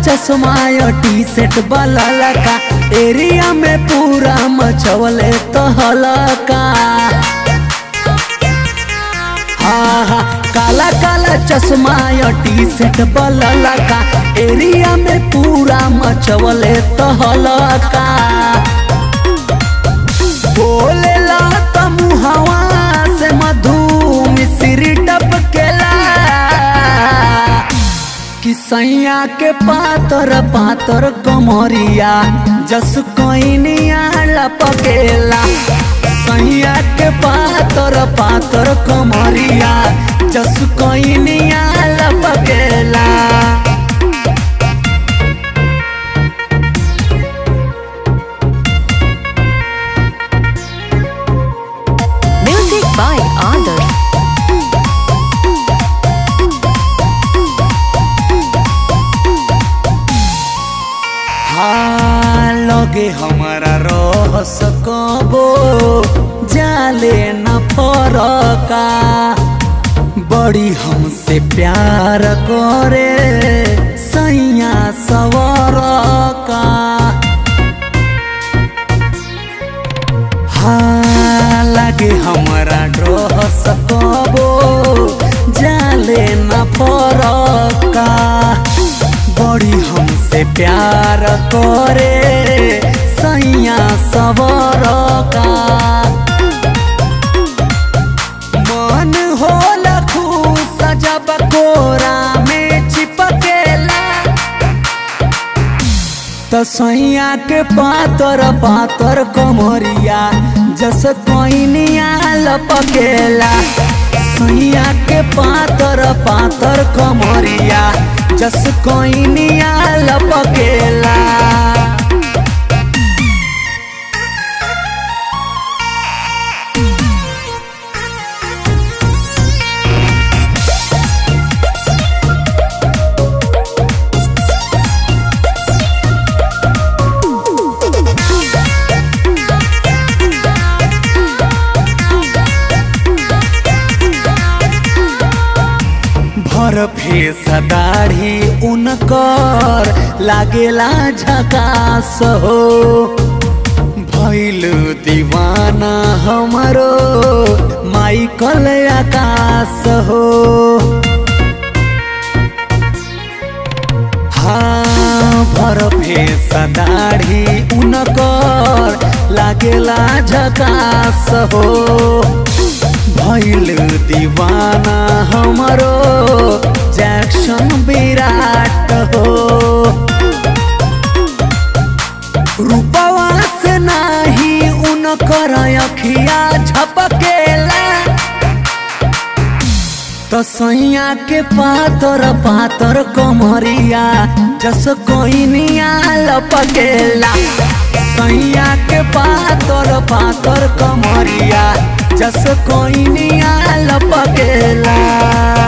चश्मा T shirt वाला का एरिया में पूरा मचवले तो हलका हाँ हाँ काला काला चश्मा टी शर्ट वाला का एरिया में पूरा मचवले तो हलका बोलेला त मुहवा से मधु मिश्री टपकेला कि सैया के पातर पातर कमरिया जस कोइनिया लपकेला सैया के पातर पातर कमरिया जस कोइनिया लपकेला Music by others. हाँ लगे हमारा रह सकबो जाले न फरका बड़ी हमसे प्यार करे सैया सवर का हाँ लगे हमारा रह सकबो जाले न फरका बड़ी हमसे प्यार करे सैया सबर का मन होला खुश जब कोरा में चिपकेला तो सैया के पातर पातर कमरिया जस कोइनिया लपकेला सैया के पातर पातर कमरिया जस कोइनिया लपकेला भर फेस दाढ़ी उनकर लागेला झकास हो भैल दीवाना हमरो माइकल आकाश हो हाँ भर फेस दाढ़ी उनकर लागेला झकास हो भैल दीवाना हमरो जैक्शन विराट हो रूपवा से नाही उनकर अखिया झपकेला तो सैया के पातर पातर कमरिया जस कोइनिया लपकेला सैया के पातर पातर कमरिया जस कोइनिया लपकेला